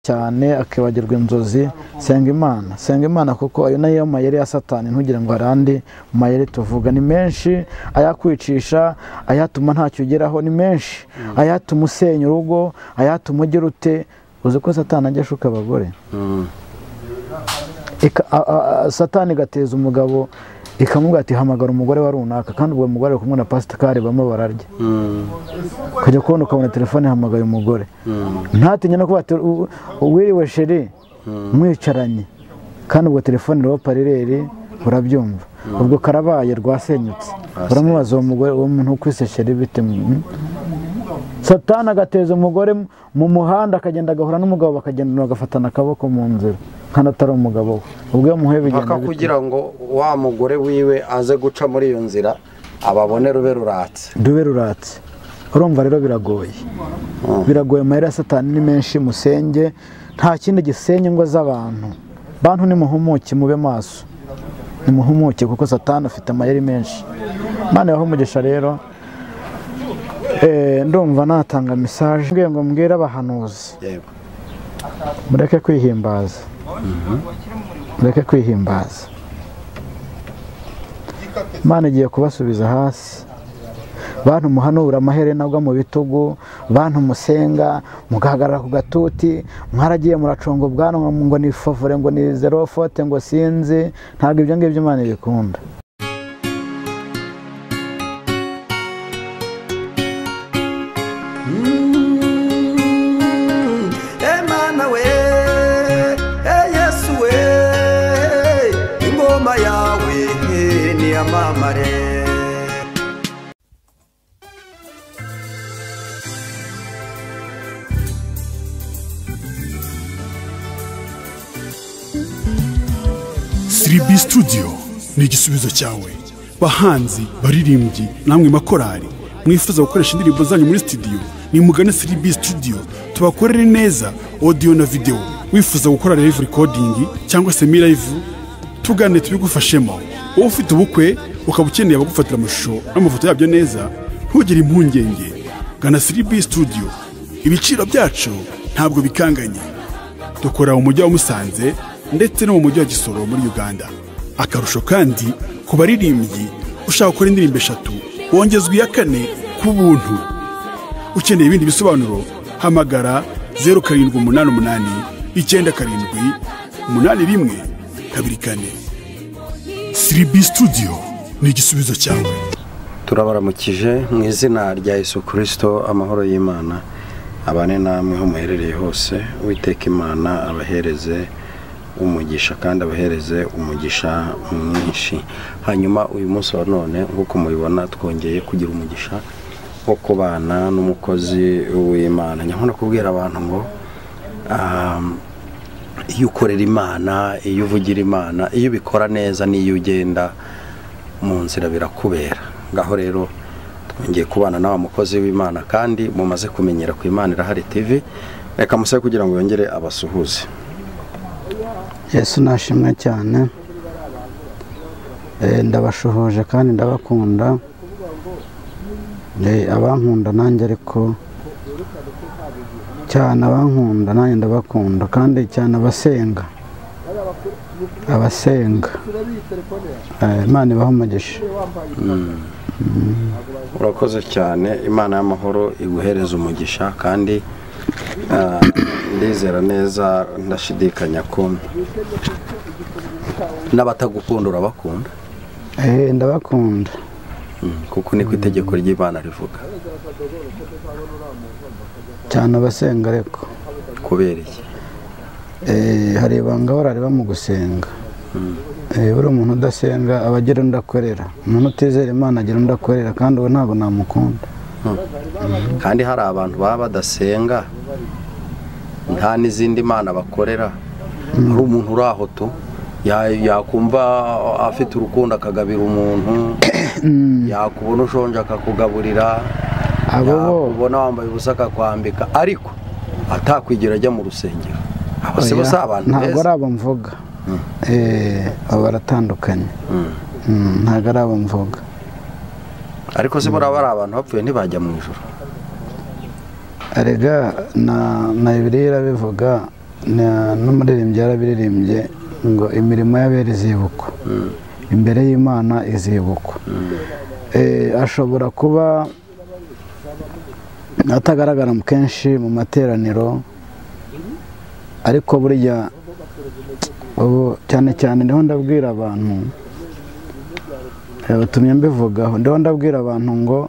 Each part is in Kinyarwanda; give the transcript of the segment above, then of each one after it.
cyane akibagirwa inzozi senga imana senga imana kuko ayo nayo mayeri ya satani ntugire ngo hari andi mayeri tuvuga ni menshi ayakwicisha ayatuma ntacyo ugeraho ni menshi ayatuma usenya urugo ayatuma ugira ute uzi ko satani ajya ashuka abagore satani igateza umugabo ikamubwira ati hamagara umugore wa runaka kandi ubwo mugore ari kumwe na pasitikari bamwe bararya ukajya kubona ukabona telefone hamagaye umugore ntatinye no kuba wiriwe sheri mwicaranye kandi ubwo telefone iriho parireri urabyumva ubwo karabaye rwasenyutse uramubaza uwo mugore uwo muntu ukwise sheri bite satana agateza umugore mu muhanda akagenda agahura n'umugabo bakagenda bagafatana akaboko mu nzira kandi atari umugabo we ubwo iyo muhuye bigenda mpaka kugira ngo wa mugore wiwe aze guca muri iyo nzira ababone rube ruratse dube ruratse urumva rero biragoye biragoye amahera ya satani ni menshi musenge nta kindi gisenya ingo z'abantu bantu nimuhumuke mube maso nimuhumuke kuko satani afite amayeri menshi mwana umugisha rero ndumva natanga mesaje mbwira ngo mbwire abahanuzi mureke kwihimbaza mureke kwihimbaza imana igiye kubasubiza hasi bantu muhanura amaherena bwo mu bitugu bantu musenga mugahagarara ku gatuti mwaragiye muracunga ubwanwa ngo ni favore ngo ni zero fote ngo sinzi ntabwo ibyo ngibyo imana ibikunda Emana we, eh, Yesu we, ingoma yawe eh, niyamamare. siribi studio ni igisubizo cyawe bahanzi baririmbyi namwe makorari mwifuza gukoresha indirimbo zanyu muri studio nimugane siribi studio tubakorere neza audio na video wifuza gukora live recording cyangwa se mi live tugane tubigufashemo wowe ufite ubukwe ukaba ukeneye abagufatira amashusho n'amafoto yabyo neza ntugire impungenge gana siribi studio ibiciro byacu ntabwo bikanganye dukora mu mujyi wa musanze ndetse no mu mujyi wa gisoro muri uganda akarusho kandi ku baririmbyi ushaka gukora indirimbo eshatu wongezwa iya kane ku buntu ukeneye ibindi bisobanuro hamagara zeru karindwi umunani umunani icyenda karindwi umunani rimwe kabiri kane siribi studio ni igisubizo cyawe turabaramukije mu izina rya Yesu kirisito amahoro y'imana abane namwe aho muherereye hose witeka imana abahereze umugisha kandi abahereze umugisha mwinshi hanyuma uyu munsi wa none nk'uko mubibona twongeye kugira umugisha wo kubana n'umukozi w'imana nyamara kubwira abantu ngo um, iyo ukorera imana iyo uvugira imana iyo ubikora neza n'iyo ugenda mu nzira birakubera ngaho rero ngiye kubana n'aba mukozi w'imana kandi mumaze kumenyera ku imana irahari tv reka musabe kugira ngo yongere abasuhuze yesu nashimwe cyane Eh, ndabashuhuje kandi ndabakunda Eh, abankunda nanjye ariko cyane abankunda nanjye ndabakunda kandi cyane abasenga abasenga Eh, imana ibahe umugisha urakoze cyane imana y'amahoro iguhereza umugisha kandi ah, ndizera neza ndashidikanya ko n'abatagukunda urabakunda Eh, ndabakunda Mm, kuko niko itegeko ry'imana rivuga cyane abasenga ariko kubera iki Eh, hari ibanga barareba mu gusenga Eh, buriya umuntu udasenga aba agira undi akorera umuntu utizera imana agira undi akorera kandi uwo ntabwo namukunda kandi hari abantu baba badasenga nta n'izindi mana bakorera hari umuntu uri aho tu ya- yakumva afite urukundo akagabira umuntu yakubona ushonje akakugaburira Abo bo. yakubona wambaye ubusa akakwambika ariko atakwigira ajya mu rusengero abo si bo si Oya, abantu ntabwo ari beza abo mvuga Eh, abo baratandukanye Mm, ntabwo ari abo mvuga ariko si buriya bari abantu bapfuye ntibajya mu ijoro erega na na bibiliya irabivuga na- n'umuririmbyi yarabiririmbye ngo imirimo y'abera izibukwa imbere y'imana izibukwa Eh, ashobora kuba atagaragara mu kenshi mu materaniro ariko burya ubu cyane cyane niho ndabwira abantu eh, utumye mbivugaho niho ndabwira abantu ngo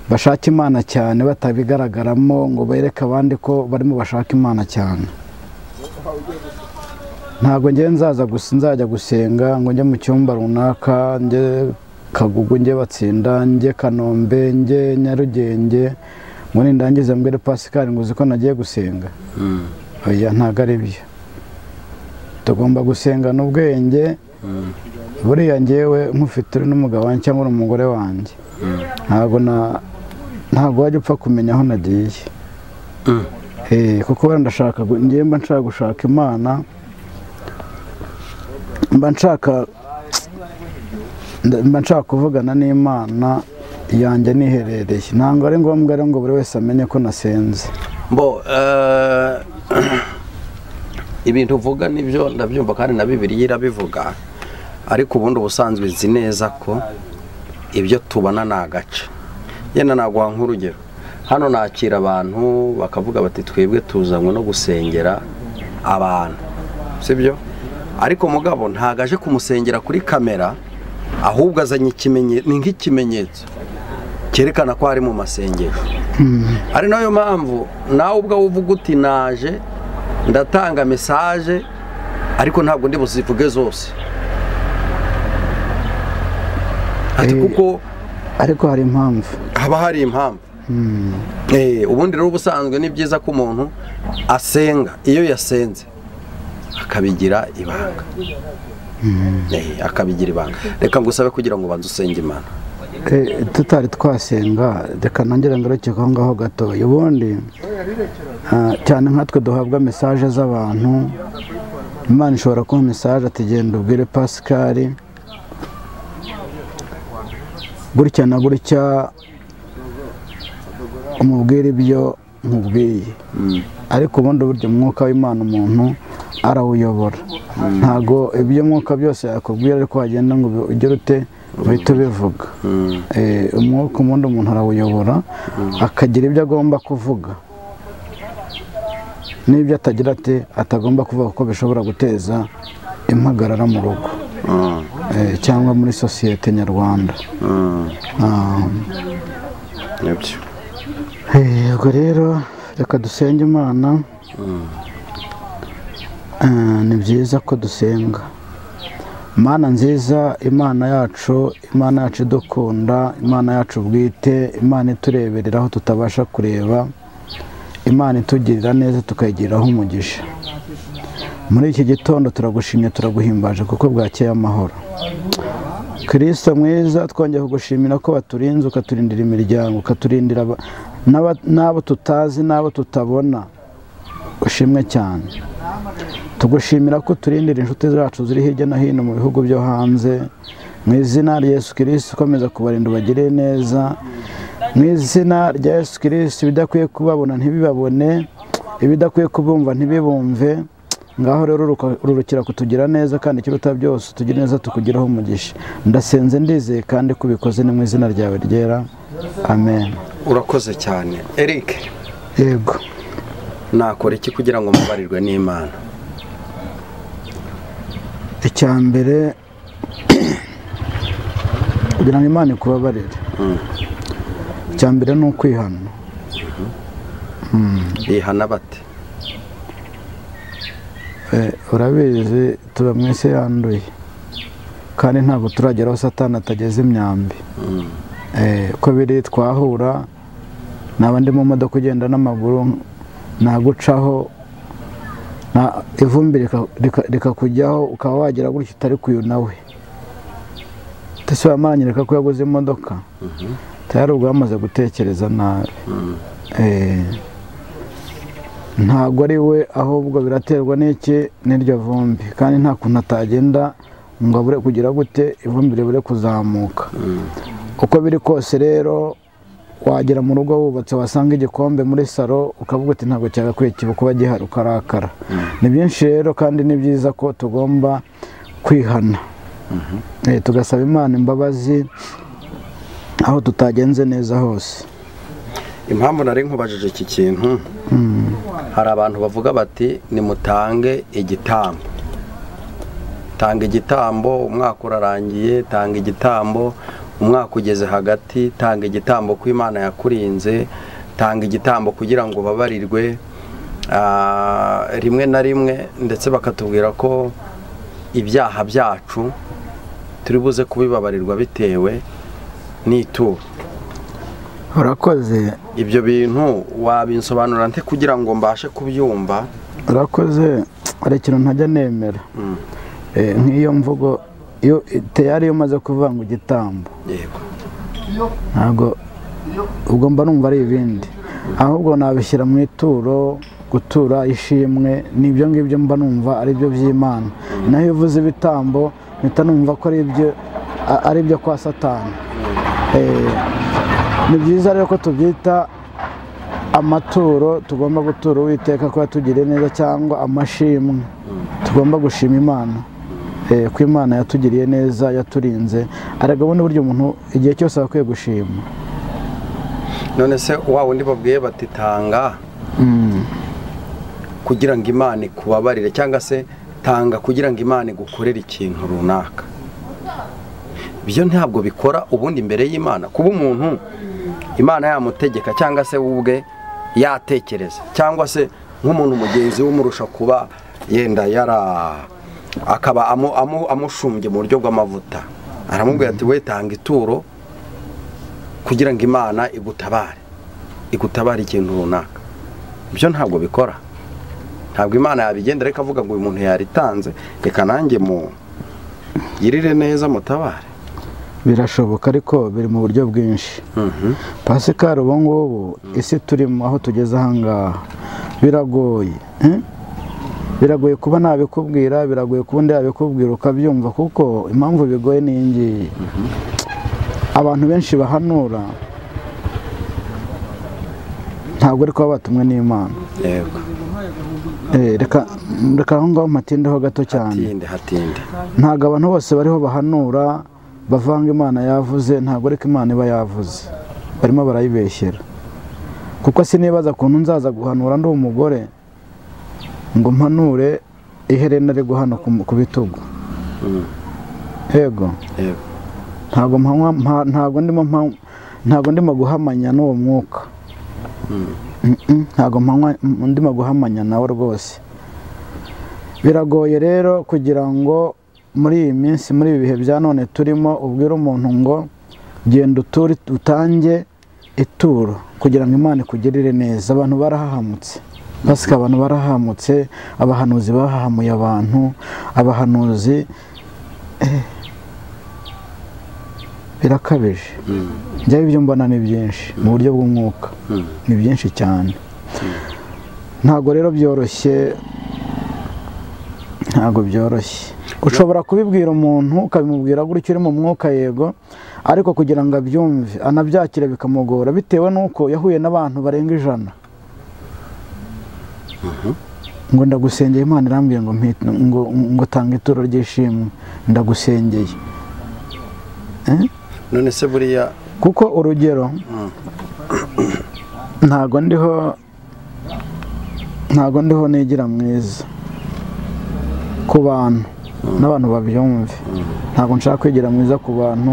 bashaka imana cyane batabigaragaramo ngo bereke abandi ko barimo bashaka imana cyane ntabwo njye nzaza gusa nzajya gusenga ngo njye mu cyumba runaka njye kagugu njye batsinda njye kanombe njye nyarugenge ngo nindangize mbwire pasikari ngo uzi ko nagiye gusenga oya ntabwo ari byo tugomba gusengana ubwenge buriya ngewe nk'ufite uri n'umugabo wanjye cyangwa uri umugore wanjye ntabwo na ntabwo wajya upfa kumenya aho nagiye Eh, kuko wenda ndashaka gu- njyewe mba nshaka gushaka imana mba nshaka nda- mba nshaka kuvugana n'imana yanjye niherereye ntabwo ari ngombwa rero ngo buri wese amenye ko nasenze bo eh, ibintu uvuga nibyo ndabyumva kandi na bibiri irabivuga ariko ubundi ubusanzwe nzi neza ko ibyo tubona ni agace yenda naguha nk'urugero hano nakira abantu bakavuga bati twebwe tuzanywe no gusengera abantu sibyo ariko mugabo ntabwo aje kumusengera kuri kamera ahubwo azanye ikimenyetso ni nk'ikimenyetso cyerekana ko ari mu masengesho ari nayo mpamvu nawe ubwawe uvuga uti naje ndatanga mesaje ariko ntabwo ndi buzivuge zose ati Eh. kuko ariko hari impamvu haba hari impamvu Eh, ubundi rero ubusanzwe ni byiza ko umuntu asenga iyo yasenze akabigira ibanga Eh, akabigira ibanga reka ngusabe kugira ngo banze usenge imana Eh, tutari twasenga reka nongere ngaruke aho ngaho gatoya ubundi ah, cyane nkatwe duhabwa mesaje z'abantu imana ishobora kuba mesaje ati genda ubwire pasikari gutya na gutya umubwire ibyo nkubwiye ariko ubundi burya umwuka w'imana umuntu arawuyobora ntabwo ibyo mwuka byose yakubwira ariko wagenda ngo ubi- ugire ute uhita ubivuga Eh, umwuka ubundi umuntu arawuyobora akagira ibyo agomba kuvuga n'ibyo atagira ati atagomba kuvuga kuko bishobora guteza impagarara mu rugo Eh, cyangwa muri sosiyete nyarwanda Ah, nibyo Eh, ubwo rero reka dusenge imana Eh, ni byiza ko dusenga mana nziza imana yacu imana yacu idukunda imana yacu bwite imana itureberera aho tutabasha kureba imana itugirira neza tukayigiraho umugisha muri iki gitondo turagushimye turaguhimbaje kuko bwakeye amahoro kirisita mwiza twongeye kugushimira ko waturinze ukaturindira imiryango ukaturindira aba- n'aba- n'abo tutazi n'abo tutabona ushimwe cyane tugushimira ko uturindira inshuti zacu ziri hirya no hino mu bihugu byo hanze mu izina rya yesu kirisita ukomeza kubarinda ubagirire neza mu izina rya yesu kirisita ibidakwiye kubabona ntibibabone ibidakwiye kubumva ntibibumve ngaho rero uruka- rurukira kutugira neza kandi ikiruta byose tugira neza tukugiraho umugisha ndasenze ndizeye kandi ko ubikoze ni mu izina ryawe ryera amen urakoze cyane eric yego nakora iki kugira ngo mubarirwe n'imana icya mbere kugira ngo imana ikubabarire icya mbere ni ukwihana bihana bate Eh, urabizi tuba mu isi yanduye kandi ntabwo turagera aho satani atageze imyambi Eh, uko biri twahura naba ndi mu modoka ugenda n'amaguru nagucaho na- ivumbi rika- rika- rikakujyaho ukaba wagera gutya utari kuyu nawe ese wamaranyereka ko yaguze imodoka tayari ubwo wamaze gutekereza nabi Eh, ntabwo ari we ahubwo biraterwa n'iki n'iryo vumbi kandi nta kuntu atagenda ngo abure kugira gute ivumbi ribure kuzamuka uko biri kose rero wagera mu rugo wubatse wasanga igikombe muri salo ukavuga uti ntabwo cyagakwiye kiba kuba gihari ukarakara ni byinshi rero kandi ni byiza ko tugomba kwihana Eh, tugasaba imana imbabazi aho tutagenze neza hose impamvu nari nkubajije iki kintu hari abantu bavuga bati nimutange igitambo tanga igitambo umwaka urarangiye tanga igitambo umwaka ugeze hagati tanga igitambo ko imana yakurinze tanga igitambo kugira ngo ubabarirwe Ah, rimwe na rimwe ndetse bakatubwira ko ibyaha byacu turi buze kubibabarirwa bitewe n'ituro urakoze ibyo bintu wabinsobanura nte kugira ngo mbashe kubyumva urakoze hari ikintu ntajya nemera Eh, nk'iyo mvugo iyo teyari iyo umaze kuvanga igitambo yego ntabwo ubwo mba numva ari ibindi ahubwo nabishyira mu ituro gutura ishimwe ni ibyo ngibyo mba numva ari byo by'imana naho iyo uvuze ibitambo mpita numva ko ari ibyo a- ari ibyo kwa satani Eh, ni byiza rero ko tubyita amaturo tugomba gutura uwiteka ko yatugiriye neza cyangwa amashimwe tugomba gushima imana Eh, ko imana yatugiriye neza yaturinze ariko ubundi buryo umuntu igihe cyose aba akwiye gushima none se wa wundi babwiye bati tanga kugira ngo imana ikubabarire cyangwa se tanga kugira ngo imana igukorere ikintu runaka ibyo ntabwo bikora ubundi imbere y'imana kuba umuntu imana yamutegeka cyangwa se we ubwe yatekereza cyangwa se nk'umuntu mugenzi we umurusha kuba yenda yara akaba amu- amu- amushumbye mu buryo bw'amavuta aramubwira ati we tanga ituro kugira ngo imana igutabare igutabare ikintu runaka ibyo ntabwo bikora ntabwo imana yabigendera ikavuga ngo uyu muntu yaritanze reka nanjye mu yirire neza mutabare birashoboka ariko biri mu buryo bwinshi pasikari ubu ngubu isi turimo aho tugeze ahangaha biragoye eh? biragoye kuba nabikubwira biragoye kuba undi yabikubwira ukabyumva kuko impamvu bigoye ni iyi ngiyi abantu benshi bahanura ntabwo ari kuba batumwe n'imana yego Eh, reka reka aho ngaho mpatindeho gato cyane hatinde hatinde ntabwo abantu bose bariho bahanura bavanga imana yavuze ntabwo ariko imana iba yavuze barimo barayibeshyera kuko sinibaza ukuntu nzaza guhanura ndi umugore ngo mpanure iherena ari guhana ku ku bitugu yego yego ntabwo mpanywa mpa- ntabwo ndimo mpa- ntabwo ndimo guhamanya n'uwo mwuka Mm-mm, ntabwo mpanywa m- ndimo guhamanya nawe rwose biragoye rero kugira ngo muri iyi minsi muri ibi bihe bya none turimo ubwire umuntu ngo genda uture utange ituro kugira ngo imana ikugirire neza abantu barahahamutse basika abantu barahamutse abahanuzi bahahamuye abantu abahanuzi birakabije njyaho ibyo mbona ni byinshi mu buryo bw'umwuka ni byinshi cyane ntabwo rero byoroshye ntabwo byoroshye ushobora kubibwira umuntu ukabimubwira gutyo uri mu mwuka yego ariko kugira ngo abyumve anabyakire bikamugora bitewe n'uko yahuye n'abantu barenga ijana ngo ndagusengeye imana irambwiye ngo mpi- ngo ngo tanga ituro ry'ishimwe ndagusengeye none se buriya kuko urugero ntago ndiho ntago ndiho nigira mwiza ku bantu n'abantu babyumve ntago nshaka kwigira mwiza ku bantu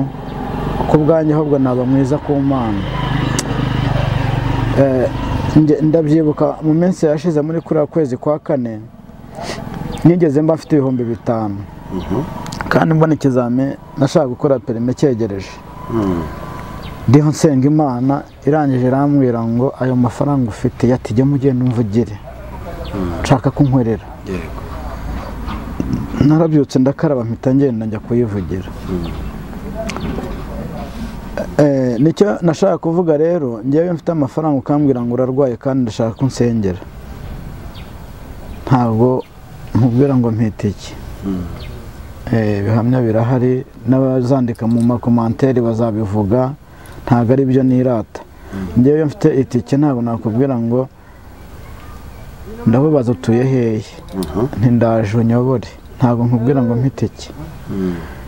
ku bwanjye ahubwo naba mwiza ku mana Eh, nge- ndabyibuka mu minsi yashize muri kuriya kwezi kwa kane nigeze mba mfite ibihumbi bitanu kandi mbona ikizami nashaka gukora perime cyegereje ndiho nsenga imana irangije irambwira ngo ayo mafaranga ufite yatijya mugenda umvugire nshaka kunkorera yego narabyutse ndakaraba mpita ngenda njya kuyivugira Eh, nicyo nashaka kuvuga rero ngewe mfite amafaranga ukambwira ngo urarwaye kandi ndashaka ko unsengera ntabwo nkubwira ngo mpita iki Eh, ibihamya birahari n'abazandika mu makomanteri bazabivuga ntabwo ari byo nirata ngewe mfite itike ntabwo nakubwira ngo ndakubaza utuye hehe ntindaje unyobore ntabwo nkubwira ngo mpe itike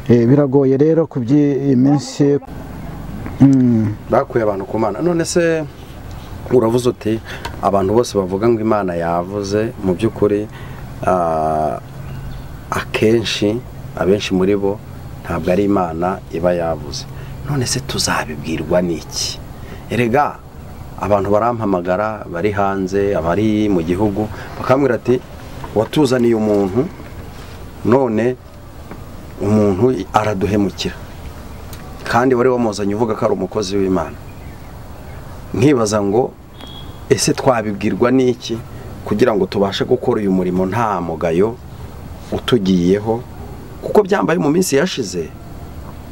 Eh, biragoye rero ku by'iyi minsi Mm. bakuye abantu ku mana none se uravuze uti abantu bose bavuga ngo imana yavuze mu by'ukuri ah, akenshi abenshi muri bo ntabwo ari imana iba yavuze none se tuzabibwirwa n'iki erega abantu barampamagara bari hanze abari mu gihugu bakambwira ati watuzaniye umuntu none umuntu araduhemukira kandi wari wamuzanye uvuga ko ari umukozi w'imana nkibaza ngo ese twabibwirwa n'iki kugira ngo tubashe gukora uyu murimo nta mugayo utugiyeho kuko byambaye mu minsi yashize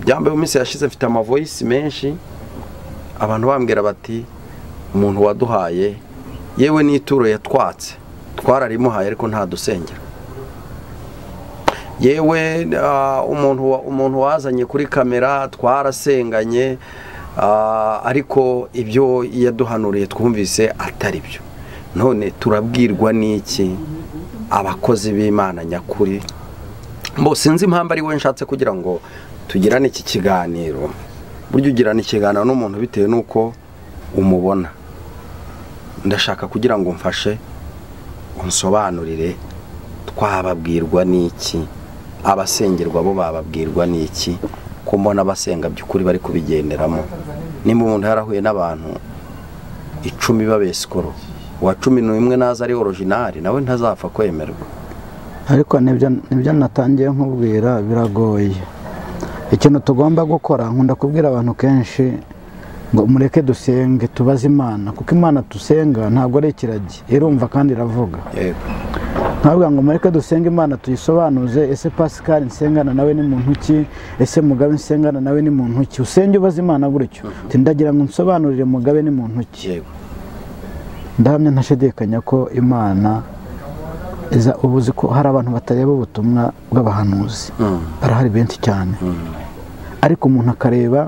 byambaye mu minsi yashize mfite amavoyisi menshi abantu bambwira bati umuntu waduhaye yewe n'ituro yatwatse twararimuhaye ariko ntadusengera yewe ah, umuntu wa- umuntu wazanye kuri kamera twarasenganye ah, ariko ibyo yaduhanuriye twumvise atari byo none turabwirwa n'iki abakozi b'imana nyakuri Mbo sinzi impamvu ari we nshatse kugira ngo tugirane iki kiganiro burya ugirana ikiganiro n'umuntu bitewe n'uko umubona ndashaka kugira ngo mfashe unsobanurire twababwirwa n'iki abasengerwa bo bababwirwa n'iki ko mbona abasenga by'ukuri bari kubigenderamo nimba umuntu yarahuye n'abantu icumi babesikoro uwa cumi n'umwe naza ari orojinari nawe ntazapfa kwemerwa ariko nibyo nibyo natangiye nkubwira biragoye ikintu tugomba gukora nkunda kubwira abantu kenshi ngo mureke dusenge tubaze imana kuko imana dusenga ntabwo ari ikiragi irumva kandi iravuga yego ntabwo ngo mureke dusenge imana tuyisobanuze ese pascal nsengana nawe ni muntu ki ese mugabe nsengana nawe ni muntu ki usenge ubaze imana gutyo Uti, ndagira ngo nsobanurire mugabe ni muntu ki yego ndahamya ntashidikanya ko imana iza ubu uzi ko hari abantu batareba ubutumwa bw'abahanuzi Mm. barahari benshi cyane ariko umuntu akareba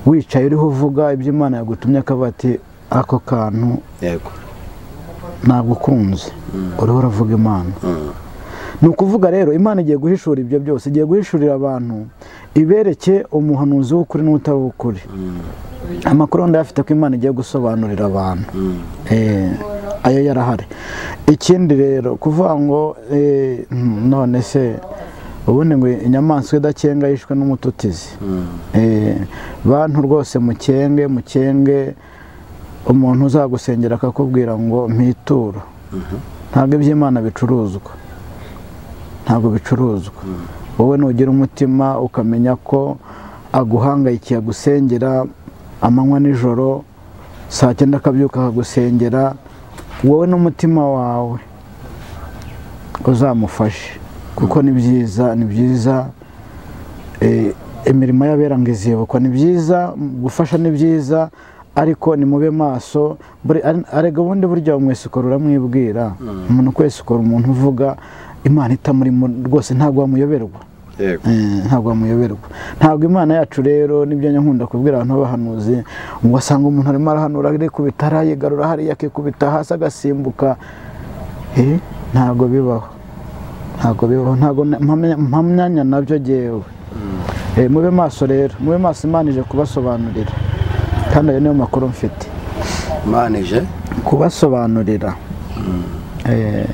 wicaye uriho uvuga ibyo imana yagutumye akavuga ati ako kantu yego ntabwo ukunze uriho uravuga imana ni ukuvuga rero imana igiye guhishura ibyo byose igiye guhishurira abantu ibereke umuhanuzi w'ukuri n'utari uw'ukuri amakuru ndayafite ko imana igiye gusobanurira abantu Eh, ayo yarahari ikindi rero kuvuga ngo eh, none se ubundi ngo inyamaswa idakenga yishwe n'umututizi Eh, bantu rwose mukenge mukenge umuntu uzagusengera akakubwira ngo mpitura ntabwo iby'imana bicuruzwa ntabwo bicuruzwa wowe nugira umutima ukamenya ko aguhangayikiye agusengera amanywa nijoro saa cyenda akabyuka akagusengera wowe n'umutima wawe uzamufashe kuko ni byiza ni byiza Eh, imirimo y'abera ngo izibukwa ni byiza m- gufasha ni byiza ariko nimube maso Buri- ar- arega ubundi burya umwesikoro uramwibwira umuntu ukwesikora umuntu uvuga imana itamurimo rwose ntabwo wamuyoberwa yego Eh, ntabwo wamuyoberwa ntabwo imana yacu rero nibyo njya nkunda kubwira abantu b'abahanuzi ngo wasanga umuntu arimo arahanura arikubita arayigarura hariya akikubita hasi agasimbuka Eh, ntabwo bibaho ntabwo bibaho ntabwo na- mpamya- mpamyanya nabyo ngewe Eh, mube maso rero mube maso imana ije kubasobanurira kandi ayo niyo makuru mfite manije kubasobanurira Eh,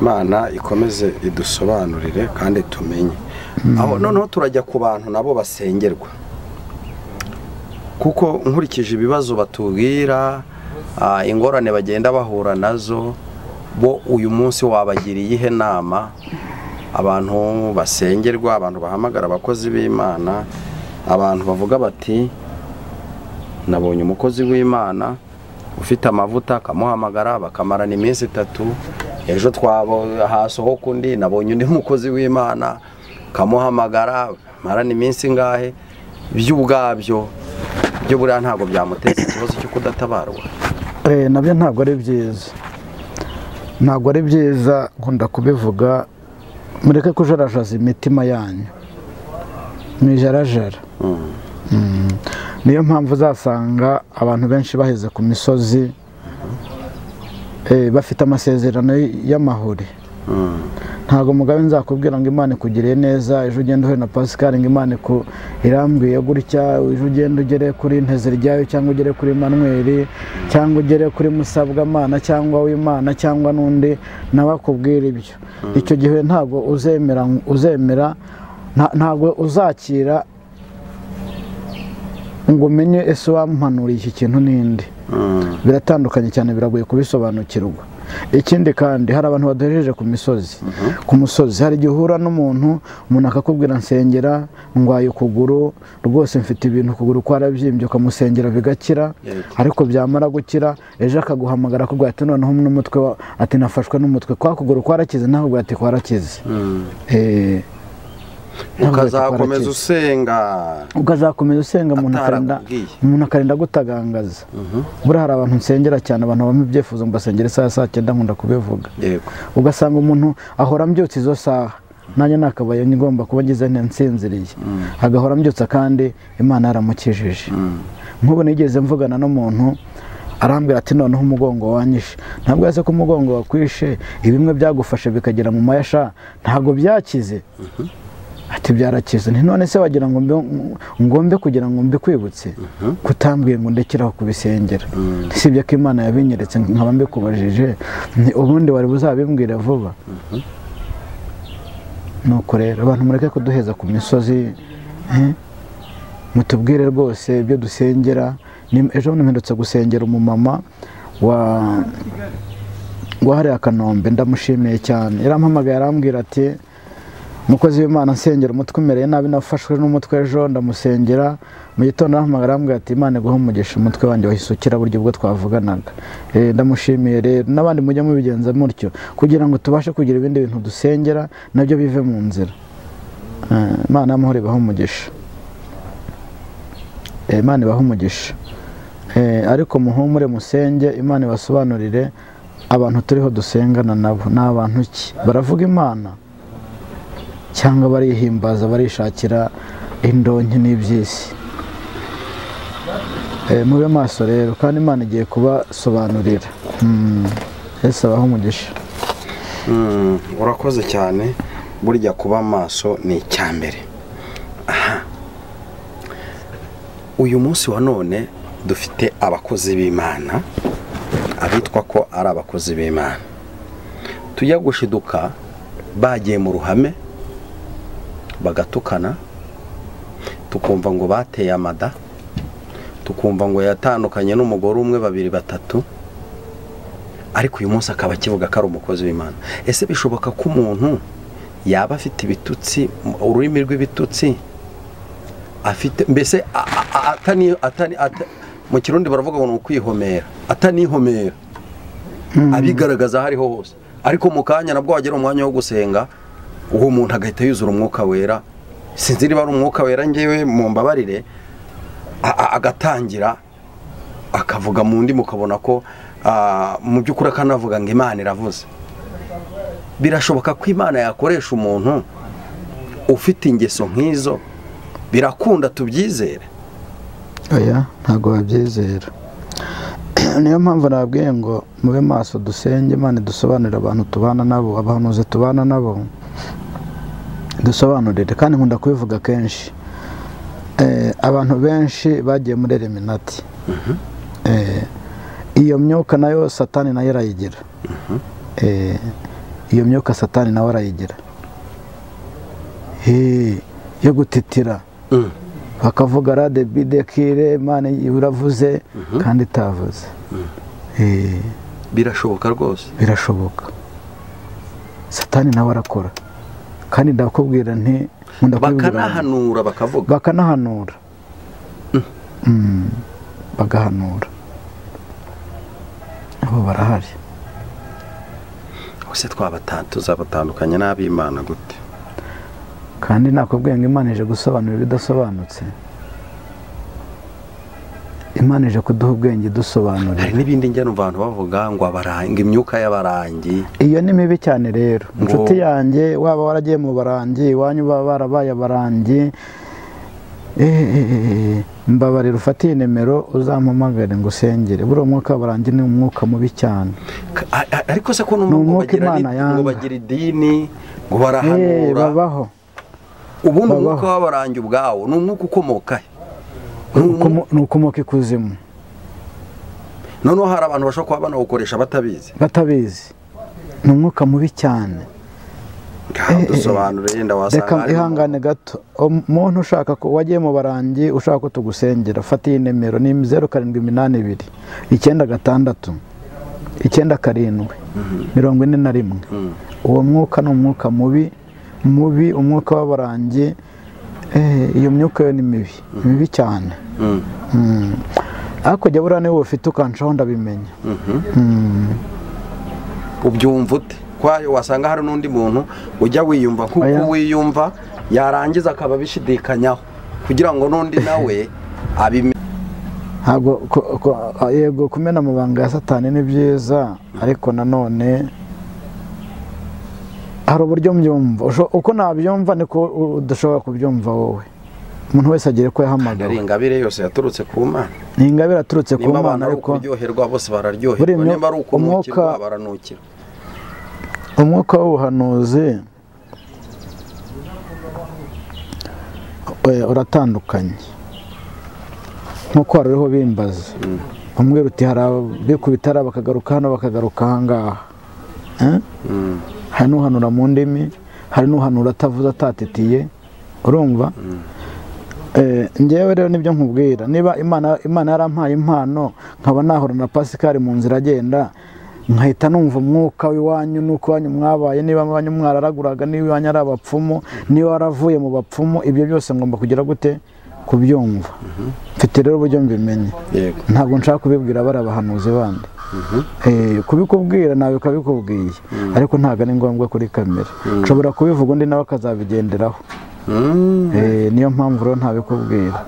imana ikomeze idusobanurire kandi tumenye aho noneho turajya ku bantu nabo basengerwa kuko nkurikije ibibazo batubwira ah, ingorane bagenda bahura nazo bo uyu munsi wabagiriye ihe nama abantu basengerwa abantu bahamagara abakozi b'imana abantu bavuga bati nabonye umukozi w'imana ufite amavuta akamuhamagara bakamarana iminsi itatu ejo twabo hasohoka undi nabonye undi mukozi w'imana kamuhamagara marana iminsi ingahe byo ubwabyo byo buriya ntabwo byamuteza ikibazo cyo kudatabarwa Eh, nabyo ntabwo ari byiza ntabwo ari byiza nkunda kubivuga mureke kujarajaza imitima yanyu mwijarajara niyo mpamvu uzasanga abantu benshi baheze ku misozi eh, bafite amasezerano y'amahuri ntabwo mugabe nzakubwira ngo imana ikugiriye neza ejo ugenda uhure na pascal ngo imana iku- irambwiye gutya ejo ugenda ugere kuri nteziryayo cyangwa ugere kuri manweri cyangwa ugere kuri musabwamana cyangwa w'imana cyangwa n'undi nawe akubwira ibyo icyo gihe ntabwo uzemera uzemera nta- ntabwo uzakira ngo umenye ese wampanuriye iki kintu n'indi biratandukanye cyane biragoye kubisobanukirwa ikindi kandi hari abantu badohejeje ku misozi ku musozi hari igihe uhura n'umuntu umuntu akakubwira nsengera ndwaye ukuguru rwose mfite ibintu ukuguru kwarabyimbye ukamusengera bigakira Yego. ariko byamara gukira ejo akaguhamagara akubwira ati noneho n'umutwe wa- ati nafashwe n'umutwe kwa kuguru kwarakize nawe ubwo ati kwarakize Eh, ntabwo ati ukazakomeza kwarakize. usenga ukazakomeza usenga umuntu akarinda Atarakubwiye. umuntu akarinda gutagangaza buriya hari abantu nsengera cyane abantu bampa ibyifuzo mbasengera isaha saa cyenda nkunda kubivuga yego ugasanga umuntu ahora ambyutsa izo saha nanjye nakabaye ngomba kuba ngize nte nsinziriye agahora ambyutsa kandi imana yaramukijije nk'ubu nigeze mvugana n'umuntu arambwira ati noneho umugongo wanyishe ntabwo yase ko umugongo wakwishe ibimwe byagufashe bikagera mu mayasha ntabwo byakize ati byarakize nti none se wagira ngo mbe- ngombe kugira ngo mbikwibutse kutambwiye ngo ndekeraho kubisengera sibyo ko imana yabinyeretse nkaba mbikubajije ni ubundi wari buzabimbwire vuba nuko rero abantu mureke kuduheza ku misozi eh, mutubwire rwose ibyo dusengera Ni- ejo bundi mpindutse gusengera umumama wa wahariye akanombe ndamushimiye cyane yarampamagaye arambwira ati umukozi w'imana nsengera umutwe umereye nabi nafashwe n'umutwe ejo ndamusengera mu gitondo arahamagara arambwira ati imana iguhe umugisha umutwe wanjye wahise ukira buryo ubwo twavuganaga Eh, ndamushimiye rero n'abandi mujye mubigenza mutyo kugira ngo tubashe kugira ibindi bintu dusengera nabyo bive mu nzira Eh, imana y'amahoro ibahe umugisha Eh, imana ibahe umugisha Eh, ariko muhumure musenge imana ibasobanurire abantu turiho dusengana nabo ni abantu ki baravuga imana cyangwa barihimbaza barishakira indonke n'iby'isi Eh, mube maso rero kandi imana igiye kubasobanurira Mm, yesu abaho umugisha Mm, urakoze cyane burya kuba maso ni icya mbere Aha. uyu munsi wa none dufite abakozi b'imana abitwa ko ari abakozi b'imana tujya gushiduka bagiye mu ruhame bagatukana tukumva ngo bateye amada tukumva ngo yatandukanye n'umugore umwe babiri batatu ariko uyu munsi akaba akivuga ko ari umukozi w'imana ese bishoboka ko umuntu yaba afite ibitutsi ururimi rw'ibitutsi afite mbese a- a- a- atani- atani- ata- mu kirundi baravuga ngo ni ukwihomera atanihomera abigaragaza aho ariho hose ariko mu kanya nabwo wagera umwanya wo gusenga uwo muntu agahita yuzura umwuka wera sinzi niba ari umwuka wera ngewe mu mbabarire a- a- agatangira akavuga mu ndi mukabona ko ah, mu by'ukuri akanavuga ngo imana iravuze birashoboka ko imana yakoresha umuntu ufite ingeso nk'izo birakunda tubyizere oya ntabwo babyizera niyo mpamvu nababwiye ngo mube maso dusenge imana dusobanurire abantu tubana nabo abahanuzi tubana nabo dusobanurire kandi nkunda kubivuga kenshi Eh, abantu benshi bagiye muri eliminati Eh, iyo myuka nayo satani nayo arayigira Eh, iyo myuka satani nawe arayigira Eh, yo gutitira Mm. bakavuga rade bide kire imana uravuze kandi itavuze Eh, birashoboka rwose birashoboka satani nawe arakora kandi ndakubwira nti nkunda kubibwira abantu. bakanahanura bakavuga bakanahanura Mm, bagahanura abo barahari ese twabata- tuzabatandukanya n'ab'imana gute kandi nakubwiye ngo imana ije gusobanura ibidasobanutse imana ije kuduha ubwenge hari dusobanurira n'ibindi njyana abantu bavuga ngo abarangi imyuka y'abarangi iyo ni mibi cyane rero Ngo- inshuti yanjye waba waragiye mu barangi iwanyu baba barabaye abarangi mbabarira ufate iyi nimero uzampamagare ngo usengere buriya umwuka wabarangi ni umwuka mubi cyane Ka- a- a- ariko se ko n'umwuka umwuka bagira Imana ni- yanga. ngo bagira idini ngo Eh, barahanura babaho ubundi babaho. umwuka w'abarangi ubwawo ni umwuka ukomoka he Ni umwuka- Ukomo- ni ukomoka ikuzimu noneho hari abantu bashobora kuba banawukoresha batabizi batabizi ni umwuka mubi cyane Ngaho dusobanure yenda wasanga reka harimo- ihangane gato umuntu ushaka ko wagiye mu barangi ushaka ko tugusengera fata iyi nimero ni zeru karindwi iminani ibiri icyenda gatandatu icyenda karindwi mirongo ine na rimwe uwo mwuka ni umwuka mubi mubi umwuka w'abarangi Eh, iyo myuka yo ni mibi mibi cyane Mm. Mm. ariko jya buriya niba ufite ukancaho ndabimenya ubyumva ute kwayo wasanga hari n'undi muntu ujya wiyumva Oya. nk'uko wiyumva yarangiza akaba abishidikanyaho kugira ngo n'undi nawe abimenye ntabwo ku- ku- a- yego kumena amabanga ya satani ni byiza ariko nanone hari uburyo mbyumva Usho- uko nabyumva niko u- udashobora kubyumva wowe umuntu wese agire ko yahamagawe ingabire yose yaturutse ku mana ni ingabire aturutse ku nimba abantu mana ari ariko ukuryoherwa bose Buriya bararyoherwa imyo- nimba ari ukunukirwa umwuka- baranukirwa umwuka w'ubuhanuzi eh, uratandukanye nk'uko hari uriho bimbaza bamubwira uti hari abikubita hariya bakagaruka hano bakagaruka ahangaha Eh? hari n'uhanura mu ndimi hari n'uhanura atavuze atatitiye urumva Eh, njyewe rero nibyo nkubwira niba imana imana yarampaye impano nkaba nahura na pasikari mu nzira agenda nkahita numva umwuka w'iwanyu n'uko iwanyu mwabaye niba iwanyu mwararaguraga niba iwanyu ari abapfumu niba waravuye mu bapfumu ibyo byose ngomba kugira gute kubyumva mfite rero uburyo mbimenye yego ntabwo nshaka kubibwira bari abahanuzi bandi Eh, kubikubwira nawe ukabikubwiye ariko ntabwo ari ngombwa kuri kamera nshobora kubivuga undi nawe akazabigenderaho Mm. Eh, niyo mpamvu rero ntabikubwira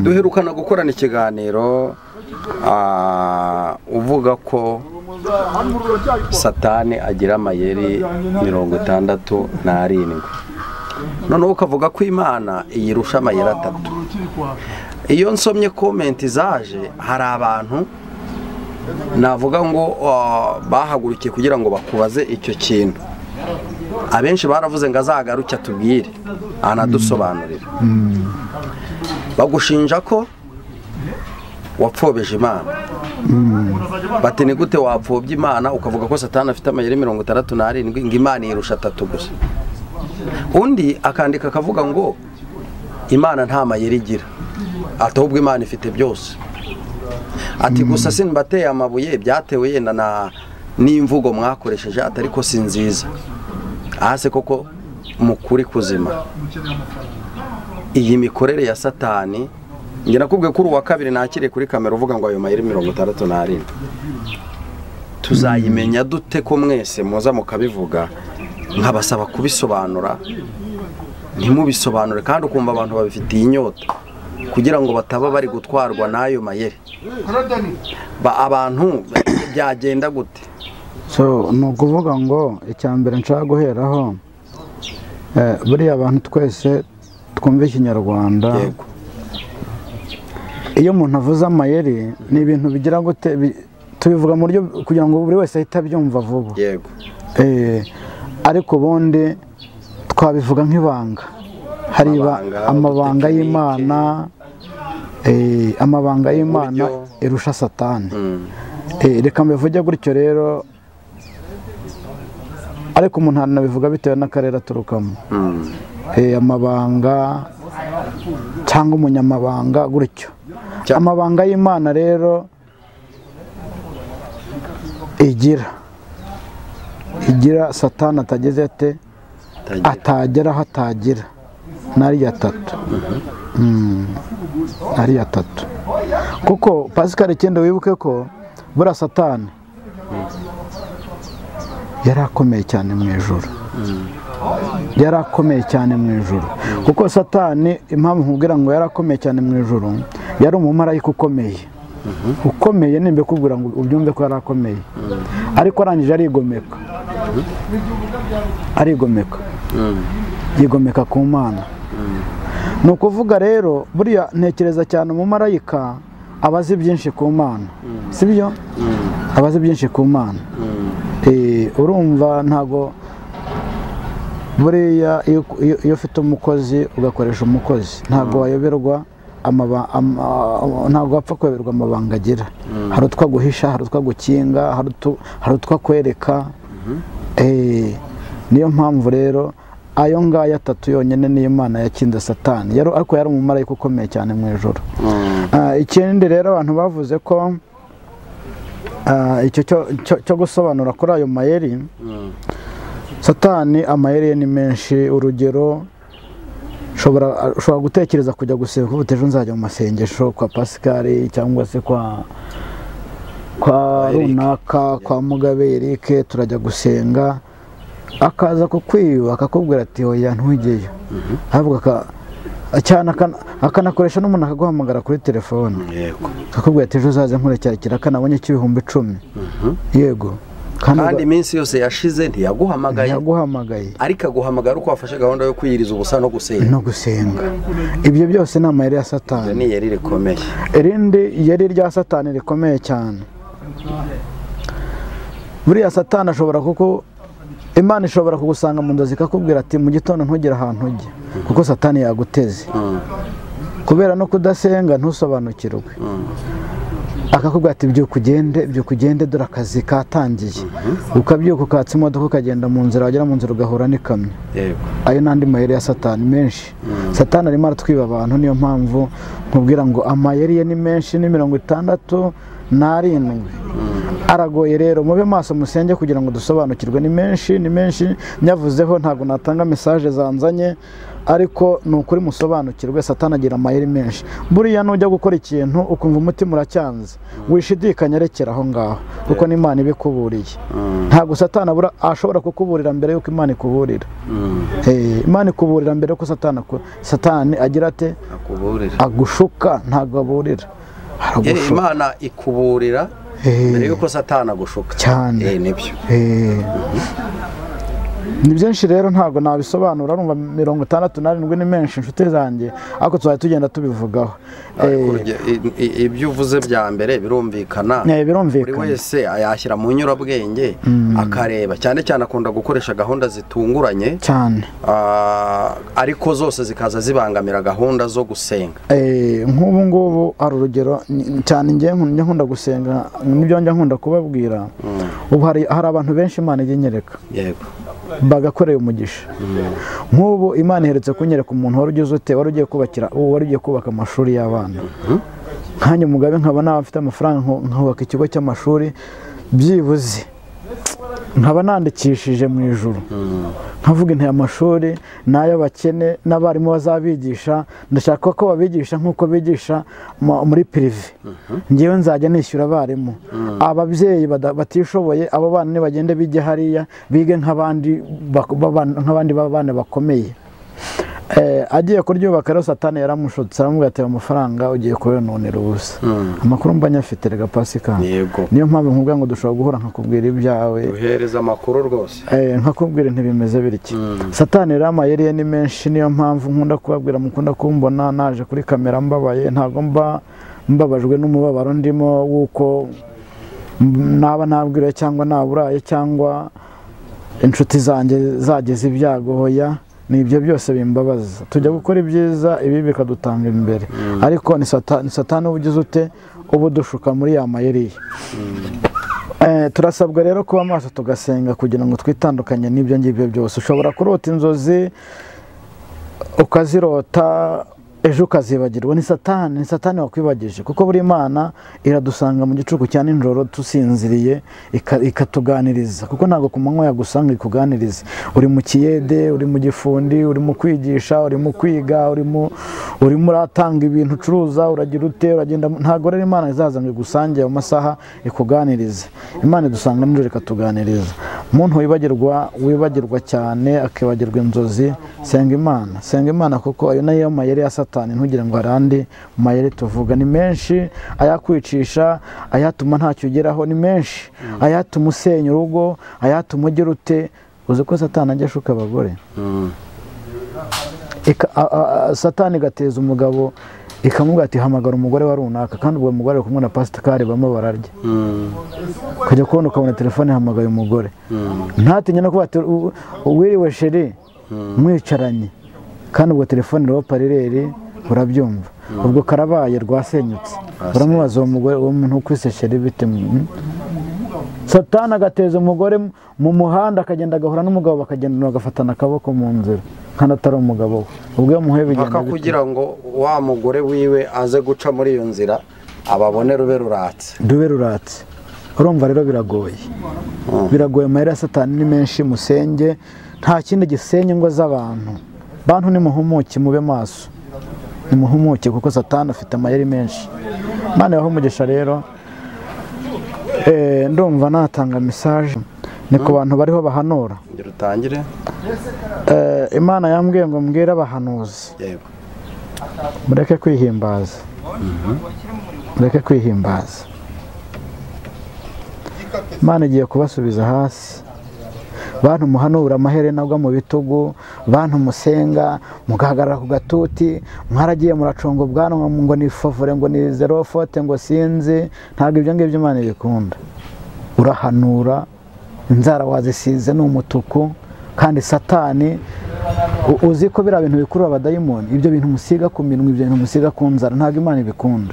duherukana gukorana ikiganiro ah, uvuga ko satani agira amayeri mirongo itandatu n'arindwi noneho ukavuga ko imana iyirusha amayeri atatu iyo nsomye komenti zaje hari abantu navuga ngo ah, bahagurukiye kugira ngo bakubaze icyo kintu abenshi baravuze ngo azagaruke atubwire anadusobanurire bagushinja ko wapfobije imana bati ni gute wapfobya imana ukavuga ko satani afite amayeri mirongo itandatu n'arindwi ngo imana yirusha atatu gusa undi akandika akavuga ngo imana nta mayeri igira ati ahubwo imana ifite byose ati gusa sinbateye amabuye byatewe yenda na n'imvugo mwakoresheje ati ariko si nziza ahase koko mu kuri kuzima iyi mikorere ya satani njye nakubwiye ko uri uwa kabiri nakiriye kuri kamera uvuga ngo ayo mayeri mirongo itandatu n'arindwi tuzayimenya dute ko mwese muza mukabivuga nkabasaba kubisobanura ntimubisobanure kandi ukumva abantu babifitiye inyota kugira ngo bataba bari gutwarwa n'ayo mayeri Ba- abantu byagenda gute so ni ukuvuga ngo icya mbere nshaka guheraho eh, buriya abantu twese twumva ikinyarwanda yego iyo umuntu avuze amayeri ni ibintu bigira gute bi- tubivuga mu buryo kugira ngo buri wese ahite abyumva vuba yego Eh, ariko ubundi twabivuga nk'ibanga hari iba- Amabanga, amabanga udutekinike. y'imana eh, amabanga y'imana Uburyo. irusha satani Mm. Eh, reka mbivuge gutyo rero ariko umuntu anabivuga bitewe n'akarere aturukamo Mm. Eh, amabanga cyangwa umunyamabanga gutyo Cya- amabanga y'imana rero igira igira satani atageze ate Tagira. atagera aho atagira nari atatu Mm, nari atatu kuko pasikari ikenda wibuke ko buriya satani yari akomeye cyane mu ijoro yari akomeye cyane mu ijoro kuko satani impamvu nkubwira ngo yari akomeye cyane mu ijoro yari umumarayika ukomeye ukomeye nimba kubwira ngo ubyumve ko yari akomeye ariko arangije arigomeka arigomeka yigomeka ku mana ni ukuvuga rero buriya ntekereza cyane umumarayika aba azi byinshi ku mana si byo aba azi byinshi ku mana Eh, urumva ntago buriya iyo iyo- iyo ufite umukozi ugakoresha umukozi ntabwo wayoberwa amaba- ama- ama- ntabwo wapfa kuyoberwa amabanga agira hari utwa guhisha hari utwa gukinga hari utu- hari utwa kwereka Eh, niyo mpamvu rero ayo ngaya atatu yonyine niyo imana yakinze satani yari ariko yari umumarayika ukomeye cyane mu ijoro Ah, ikindi rero abantu bavuze ko ah, icyo cyo- cyo- cyo gusobanura kuri ayo mayeri satani amayeri ye ni menshi urugero ushobora ushobora gutekereza kujya gusenga uvuga uti ejo nzajya mu masengesho kwa pasikari cyangwa se kwa kwa runaka kwa mugabe erike turajya gusenga akaza kukwiba akakubwira ati oya ntugeyo avuga aka- cyane akana- akanakoresha n'umuntu akaguhamagara kuri telefone yego akakubwira ati ejo uzaze nkurecyakira kanabonye cy'ibihumbi icumi yego kandi kandi iminsi yose yashize ntiyaguhamagaye yaguhamagaye ariko aguhamagara uko wafashe gahunda yo kwiyiriza ubusa no gusenga no gusenga ibyo byose ni amayeri ya satani Iryo ni yari rikomeye irindi yari rya satani rikomeye cyane buriya satani ashobora kuko imana ishobora kugusanga mu nzozi ikakubwira ati mu gitondo ntugire ahantu ujya kuko satani yaguteze kubera no kudasenga ntusobanukirwe akakubwira ati byuka ugende byuka ugende dore akazi katangiye ukabyuka ukatsa imodoka ukagenda mu nzira wagera mu nzira ugahura n'ikamyo yego ayo n'andi mayeri ya satani menshi satani arimo aratwiba abantu niyo mpamvu nkubwira ngo amayeri ye ni menshi ni mirongo itandatu n'arindwi aragoye rero mube maso musenge kugira ngo dusobanukirwe ni menshi ni menshi nyavuzeho ntabwo natanga mesaje zanzanye ariko ni ukuri musobanukirwe satani agira amayeri menshi buriya nujya gukora ikintu ukumva umutima uracyanze wishidikanya rekera aho ngaho kuko n'imana ibikuburiye ntabwo satani abura ashobora kukuburira mbere y'uko imana ikuburira Eh, imana ikuburira mbere ko satani ako- satani agira ate akuburira agushuka ntabwo aburira Eh, aragushuka imana ikuburira Eh. mbere yuko satana agushuka Cyane. Eh, nibyo Eh, ni byinshi rero ntabwo nabisobanura urumva mirongo itandatu n'arindwi ni menshi inshuti zanjye ariko tuzajya tugenda tubivugaho Ariko Eh, urugero, i- i- ibyo uvuze bya mbere birumvikana Eh, birumvikana. buri wese yashyira mu nyurabwenge akareba cyane cyane akunda gukoresha gahunda zitunguranye cyane ah, ariko zose zikaza zibangamira gahunda zo gusenga Eh, nk'ubu ngubu hari urugero ni- cyane njye nku- njya nkunda gusenga nibyo njya nkunda kubabwira ubu hari hari abantu benshi imana ijya inyereka yego bagakoreye umugisha nk'ubu imana iherutse kunyereka umuntu wari ugize ute wari ugiye kubakira ubu wari ugiye kubaka amashuri y'abana nkanjye mugabe nkaba nawe mfite amafaranga nku- nkubaka ikigo cy'amashuri byibuze nkaba nandikishije mu ijoro nkavuga inteye amashuri ni ay'abakene n'abarimu bazabigisha ndashaka ko babigisha nk'uko bigisha mu- muri pirive ngewe nzajya nishyura abarimu ababyeyi bada- batishoboye abo bana nibagende bijye hariya bige nk'abandi bak- b'abana- nk'abandi b'abana bakomeye Eh, agiye kuryubaka rero satani yaramushutse aramubwira ati amafaranga ugiye kuyononera ubusa amakuru mba nyafite rega pasikani Yego. niyo mpamvu nkubwira ngo dushobora guhura nkakubwira ibyawe uhereza amakuru rwose Eh, nkakubwira ntibimeze bityo satani rero amayeri ye ni menshi niyo mpamvu nkunda kubabwira mukunda kumbona naje kuri kamera mbabaye ntabwo mba mbabajwe n'umubabaro ndimo w'uko m- naba nabwiriwe cyangwa naburaye cyangwa inshuti zanjye zageze ibyago hoya ni ibyo byose bimbabaza tujya gukora ibyiza ibi bikadutanga imbere ariko ni sata- ni satani uba ugize ute uba udushuka muri ya mayeri ye Eh, turasabwa rero kuba maso tugasenga kugira ngo twitandukanye n'ibyo ngibyo byose ushobora kurota inzozi ukazirota ejo ukazibagirwa ni satani ni satani wakwibagije kuko buri mana iradusanga mu gicuku cya nijoro tusinziriye ika- ikatuganiriza kuko ntabwo ku manywa yagusanga ikuganiriza uri mu kiyede uri mu gifundi uri mu kwigisha uri mu kwiga urimo urimo uratanga ibintu ucuruza uragira ute uragenda ntabwo rero imana izaza ngo igusange mu masaha ikuganirize imana idusanga nijoro ikatuganiriza umuntu wibagirwa wibagirwa cyane akibagirwa inzozi senga imana senga imana kuko ayo nayo mayeri ya satani ntugire ngo hari andi mayeri tuvuga ni menshi ayakwicisha ayatuma ntacyo ugeraho ni menshi ayatuma usenya urugo ayatuma ugira ute uzi ko satani ajya ashuka abagore Ika- a- a- a- satani igateza umugabo ikamubwira ati hamagara umugore wa runaka kandi uwo mugore ari kumwe na pasitikari bamwe bararya ukajya kubona ukabona telefone ihamagaye umugore ntatinye no kuba ati "U- wiriwe sheri mwicaranye kandi ubwo telefone iriho parireri urabyumva ubwo karabaye rwasenyutse uramubaza uwo mugore uwo muntu ukwise sheri bite Mm. satani agateza umugore mu- mu muhanda akagenda agahura n'umugabo bakagendana bagafatana akaboko mu nzira kandi atari umugabo we ubwo iyo muhuye bigenda mpaka bite? kugira ngo wa mugore wiwe aze guca muri iyo nzira ababone rube ruratse dube ruratse urumva rero biragoye biragoye amahera ya satani ni menshi musenge nta kindi gisenya ingo z'abantu bantu nimuhumuke mube maso nimuhumuke kuko satani afite amayeri menshi mwana umugisha rero eh, ndumva natanga mesaje ni ku bantu bariho bahanura ngira utangire Eh, imana yambwiye ngo mbwire abahanuzi yego mureke kwihimbaza mureke kwihimbaza imana igiye kubasubiza hasi bantu muhanura amaherena agwa mu bitugu bantu musenga mugahagarara ku gatuti mwaragiye muracunga ubwanwa ngo ni favore ngo ni zero fote ngo sinzi ntabwo ibyo ngibyo imana ibikunda urahanura inzara wazisize ni umutuku kandi satani u- uzi ko biriya bintu bikurura abadayimoni ibyo bintu musiga ku minwa ibyo bintu musiga ku nzara ntabwo imana ibikunda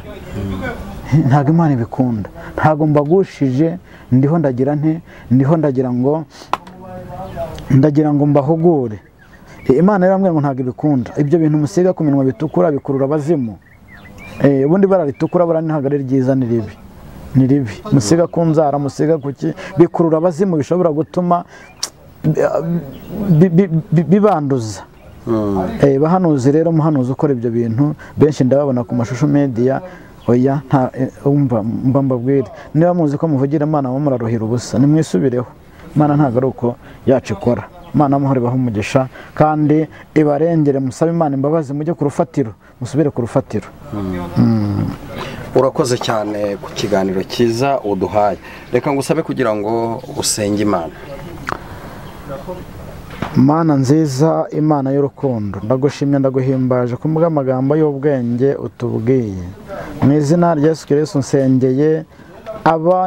ntabwo imana ibikunda ntabwo mbagushije ndiho ndagira nte ndiho ndagira ngo ndagira ngo mbahugure Eh, imana rero mbwira ngo ntabwo ibikunda ibyo bintu musiga ku minwa bitukura bikurura abazimu Eh, ubundi bara ritukura bara ntabwo ari ryiza ni ribi ni ribi musiga ku nzara musiga ku ki bikurura abazimu bishobora gutuma bi- bi- bi- bibanduza Eh, bahanuzi rero umuhanuzi ukora ibyo bintu benshi ndababona ku mashusho media oya nta eh, umva mba mbabwire niba muzi ko muvugira imana muba muraruhira ubusa nimwisubireho imana ntabwo ari uko yacu ikora imana amahoro ibaha umugisha kandi ibarengere musabe imana imbabazi mujye ku rufatiro musubire ku rufatiro urakoze cyane ku kiganiro cyiza uduhaye reka ngusabe kugira ngo usenge imana mana nziza imana y'urukundo ndagushimye ndaguhimbaje ku bw'amagambo y'ubwenge utubwiye mu izina rya yesu kirisitu nsengeye aba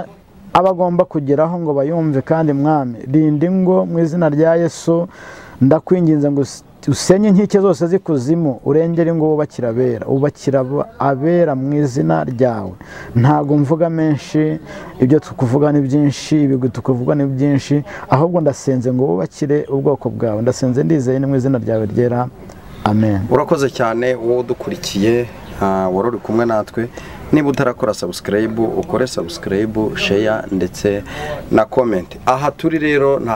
abagomba kugeraho ngo bayumve kandi mwami rinda ingo mu izina rya yesu ndakwinginze ngo us- usenye inkike zose z'ikuzimu urengere ingo wubakira abera ubakira aba- abera mu izina ryawe ntabwo mvuga menshi ibyo tukuvuga ni byinshi ibigwi tukuvuga ni byinshi ahubwo ndasenze ngo wubakire ubwoko bwawe ndasenze ndizeye ni mu izina ryawe ryera amen urakoze cyane wowe udukurikiye ah, wari uri kumwe natwe niba utarakora sabusikarayibu ukore sabusikarayibu sheya ndetse na komenti aha turi rero nta